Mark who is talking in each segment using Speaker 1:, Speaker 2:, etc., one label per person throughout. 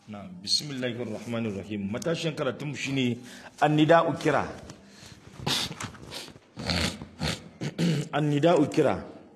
Speaker 1: na bismillahir rahmanir rahim matashin karatun shine annida'u kira annida'u kira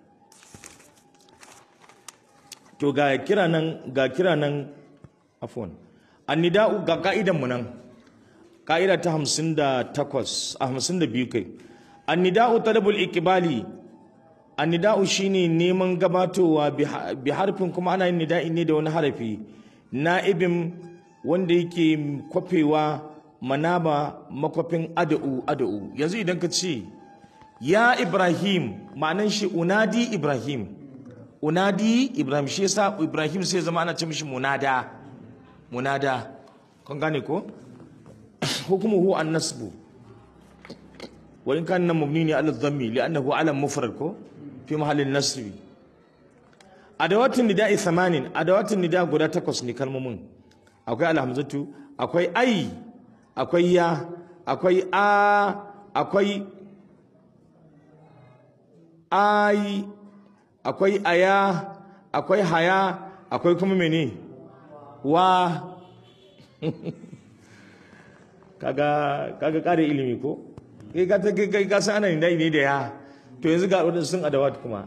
Speaker 1: to ga kira nan ga kira nan afwan annida'u ga ka'idan mu nan ka'ida ta 58 a 52 kai annida'u talabul iqbali annida'u shine neman gabatowa bi harfin kuma ana yin nida'i ne da wani harafi na'ibin wanda yake kwafewa manaba makwafin ada'u ada'u yanzu idan ka ce ya ibrahim ma'anan shi unadi ibrahim unadi ibrahim shi yasa ibrahim sai zama ana ce mishi munada munada kun gane ko hukumuhu an nasbu wa in kana mabni ne ala dhammi li'annahu alam mufrad ko fi mahallin nasbi adawatin nida'i thamanin adawatin nida guda takwas ne kalmomin akwai alhamzatu akwai ai akwai ya akwai a akwai ai akwai aya akwai haya akwai kuma mene wa kaga kaga kare ilimi ko kai ka kai ka san ana nida'i ne da ya to yanzu ga wadansu sun adawat kuma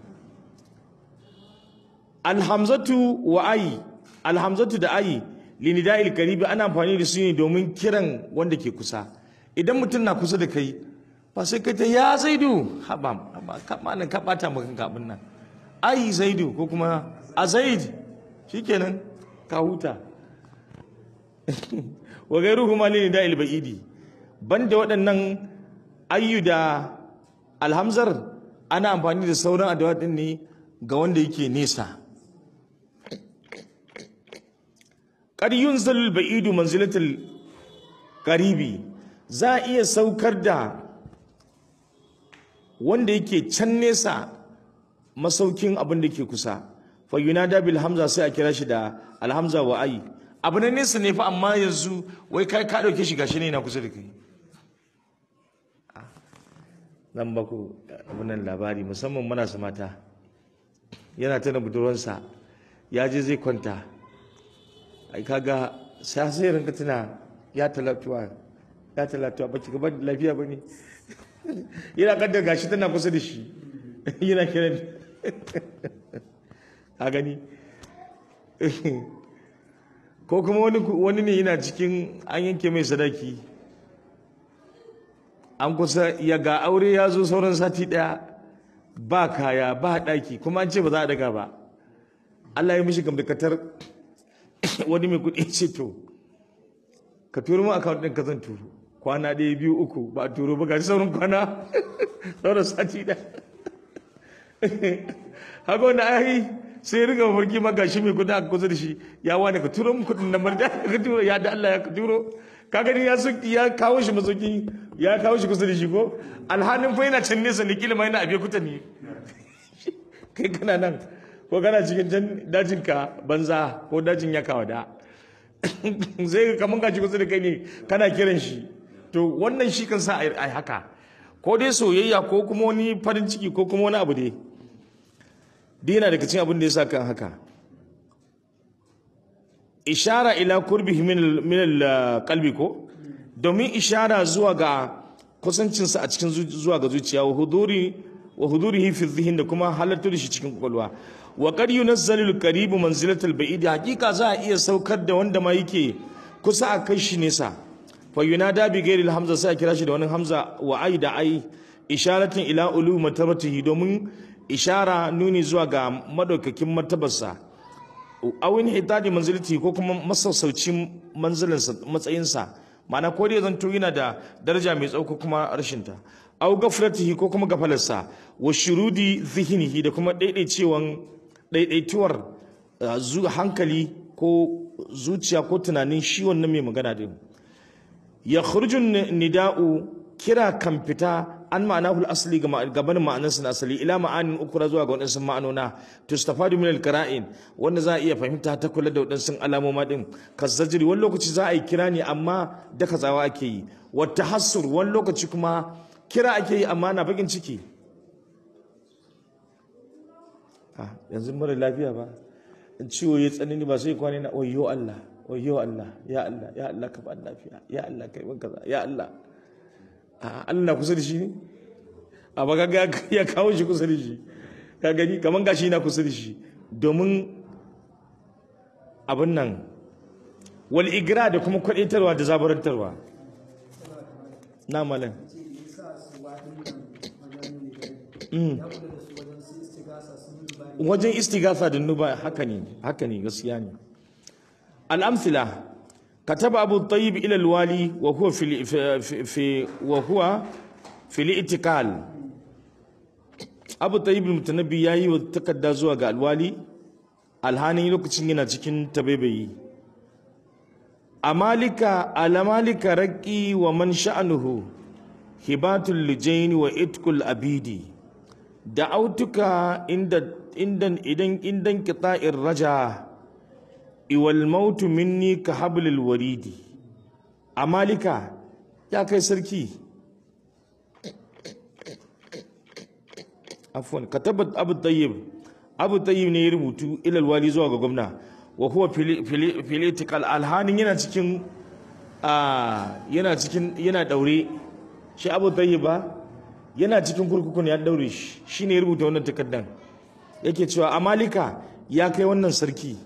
Speaker 1: alhamzatu wa ayi alhamzatu da ayi linida'il karibi ana amfani da su ne domin kiran wanda ke kusa idan mutum na kusa da kai ba sai kai ta ya zaidu haba malam ka bata maka kabin nan ayi zaidu ko kuma a zaid shikenan ka huta wa gairu kuma linida'il ba'idi banda waɗannan ayyu da alhamzar ana amfani da sauran adawa din ne ga wanda yake nesa qad yunzalu al-ba'idu manzilatal qaribi za a iya saukar da wanda yake can nesa masaukin abin da ke kusa fa yunada bil hamza sai a kira shi da alhamza wa ai abu na nesa ne fa amma yanzu wai kai ka dauke shi gashi ne na kusa da kai zan baku abunan labari musamman manasa mata yana tana budurwansa ya je zai kwanta ai kaga sai sai rinka tuna ya talatuwa ya talatuwa baki gaba da lafiya bane yana kaddar gashi tana kusa da shi yana kiran ka gani ko kuma wani wani ne yana cikin an yanke mai sadaki an kusa ya ga aure ya zo sauran sati daya ba kaya ba daki kuma an ce ba za a daga ba Allah ya mishi gamdakatar wani mai kudi ce to ka turo mu account din ka zan turo kwana ɗaya biyu uku ba a turo ba ga sauran kwana sauran sati daya haka wanda ai sai ya riga mafarki ma gashi mai kudi aka kusa da shi ya wani ka turo mu kudin nan bar da ka turo ya da Allah ya ka turo ka gani ya ya kawo shi masauki ya kawo shi kusa da shi ko alhanin fa yana can nesa ne kila ma yana abe kuta ne kai kana nan ko kana cikin can dajin ka banza ko dajin ya kawo da zai kaman gashi kusa da kai ne kana kiran shi to wannan shi kan sa ai haka ko dai soyayya ko kuma wani farin ciki ko kuma wani abu dai dai yana daga cikin abin da ya sa kan haka ishara ila kurbihi min al-qalbi ko domin ishara zuwa ga kusancinsa a cikin zuwa ga zuciya wa huduri wa hudurihi fi dhihn da kuma halattar da shi cikin kwakwalwa wa qad yunazzalu al-qarib manzilatal ba'id hakika za a iya saukar da wanda ma yake kusa a kai shi nesa fa yunada bi ghairi al-hamza sai a kira shi da wani hamza wa ai da ai isharatin ila ulu martabatihi domin ishara nuni zuwa ga madaukakin martabarsa awin hitadi manziliti ko kuma masassaucin manzilinsa matsayinsa ma'ana ko dai zanto yana da daraja mai tsauko kuma rashinta aw gafratihi ko kuma gafalarsa wa shurudi zihnihi da kuma daidaicewan daidaituwar hankali ko zuciya ko tunanin shi wannan mai magana din ya khurujun nida'u kira kan fita an ma'anahu asali gabanin ma'anarsa na asali ila ma'anin ukura zuwa ga waɗansu ma'anona tustafadu min alqara'in wanda za a iya fahimta ta kula da waɗansu alamoma din kazzajiri wani lokaci za a yi kira ne amma da kazawa ake yi wa tahassur wani lokaci kuma kira ake yi amma na bakin ciki yanzu mara lafiya ba in ciwo ya tsanani ba sai kwane na oyo Allah wayo Allah ya Allah ya Allah ka ba lafiya ya Allah kai ban kaza ya Allah a Allah na kusa da shi ne a ba ga ya kawo shi kusa da shi ka gani kaman gashi na kusa da shi domin abin nan wal igra da kuma kwadaitarwa da zabarantarwa na malam wajen istigasa da nuba haka ne haka ne gaskiya ne الأمثلة كتب أبو الطيب إلى الوالي وهو في في في وهو في الاتكال أبو الطيب المتنبي ياي وتكدى زوا ga alwali alhani lokacin yana cikin tabebayi amalika alamalika raqi wa man sha'nuhu hibatul lijain wa itkul abidi da'autuka inda indan idan indan qita'ir raja iwal mautu minni ka hablil waridi amalika ya kai sarki afwan katabat abu tayyib abu tayyib ne ya rubutu ilal wali zuwa ga gwamna wa huwa political alhanin yana cikin yana cikin yana daure shi abu tayyib ba yana cikin kurkukun ya daure shi shine ya rubuta wannan takaddan yake cewa amalika ya kai wannan sarki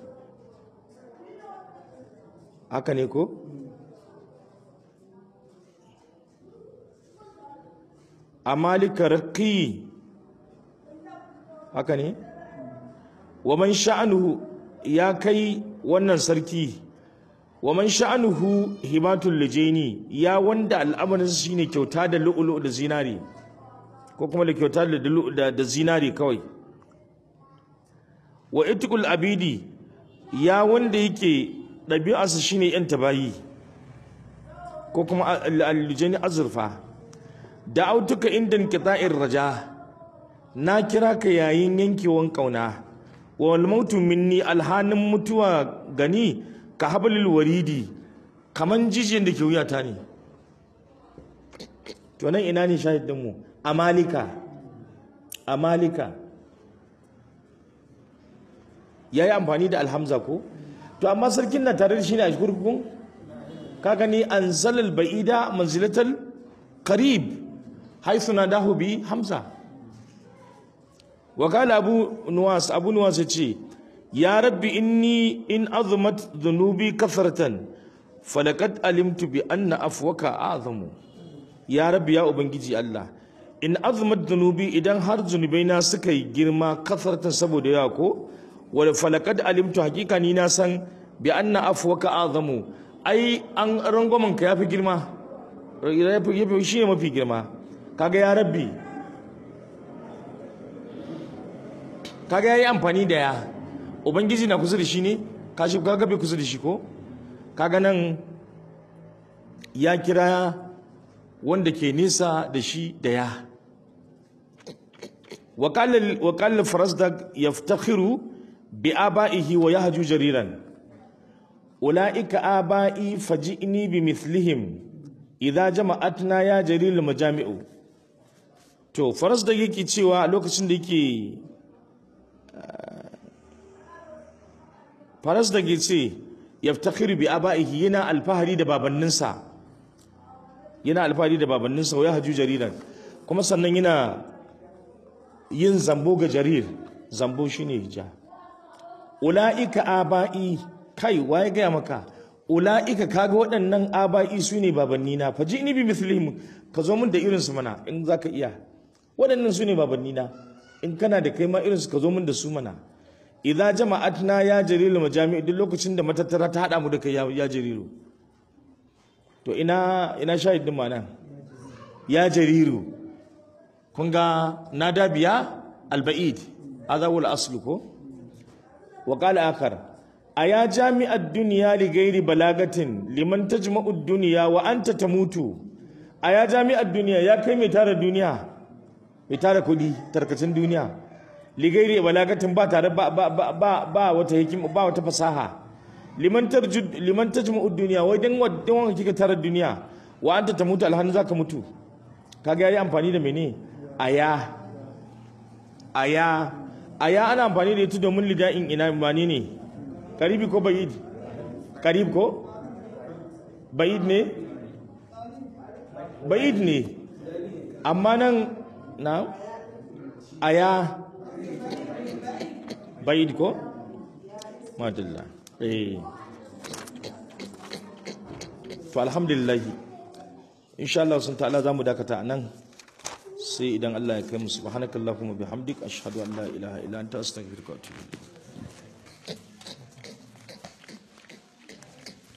Speaker 1: haka ne ko amalika raqi haka ne wa man sha'anuhu ya kai wannan sarki wa man sha'anuhu hibatul lijaini ya wanda al'amarin shine kyauta da lu'ulu da zinari ko kuma da kyauta da da zinari kawai wa itqul abidi ya wanda yake ɗabi'arsa shine yan tabayi ko kuma aljani azurfa da autuka inda qita'ir raja na kira ka yayin yankewan kauna wal mautu minni alhanin mutuwa gani ka hablil waridi kaman jijiyar da ke wuyata ne to nan ina ne shahidin mu amalika amalika yayi amfani da alhamza ko to amma sarkin na tare da shi ne a kurkukun ka gani an zalal ba'ida manzilatal qarib haythu nadahu bi hamza wa qala abu nuwas abu nuwas yace ya rabbi inni in azmat dhunubi kathratan falaqad alimtu bi anna afwaka azamu ya rabbi ya ubangiji Allah in azmat dhunubi idan har zunubaina suka yi girma kathratan saboda yawa ko wal falakad alimtu hakika ni na san bi anna afwaka azamu ai an rangwamen ka yafi girma yafi shi ne mafi girma kaga ya rabbi kaga yayi amfani da ya ubangiji na kusa da shi ne kashi kaga bai kusa da shi ko kaga nan ya kira wanda ke nisa da shi da ya وقال وقال فرزدق يفتخر بآبائه ويهجو جريرا أولئك آبائي فجئني بمثلهم إذا جمعتنا يا جرير المجامع to faras da yake cewa lokacin da yake faras da yake ce yaftakhiru bi abaihi yana alfahari da babanninsa yana alfahari da babanninsa wa yahju jariran kuma sannan yana yin zambo ga jarir zambo shine hija ula'ika aba'i kai waye gaya maka ula'ika kaga waɗannan aba'i su ne babanni na faji ni bi mithlihim ka zo min da irin su mana in zaka iya waɗannan su ne babanni na in kana da kai ma irin su ka zo min da su mana idza jama'atna ya jarilu majami duk lokacin da matattara ta hada mu da kai ya jariru to ina ina shahidin mana ya jariru kun ga nada biya alba'id hadha wal aslu ko وقال آخر أيا جامع الدنيا لغير بلاغة لمن تجمع الدنيا وأنت تموت أيا جامع الدنيا يا كي متار الدنيا متار كودي تركتن الدنيا لغير بلاغة با تار با با با با, با وتهكم با وتفصاحة لمن ترجد لمن تجمع الدنيا ودن ودن كيك تار الدنيا وأنت تموت الهن ذاك mutu kaga yayi amfani da mene aya aya aya ana amfani da ita domin lida'in ina mani ne karibi ko bayid karib ko ba'id ne ba'id ne amma nan na aya ba'id ko madalla eh to alhamdulillah insha Allah sun ta'ala zamu dakata anan sai idan Allah ya kai mu subhanakallahumma bihamdik ashhadu an la ilaha illa anta astaghfiruka wa atubu ilayk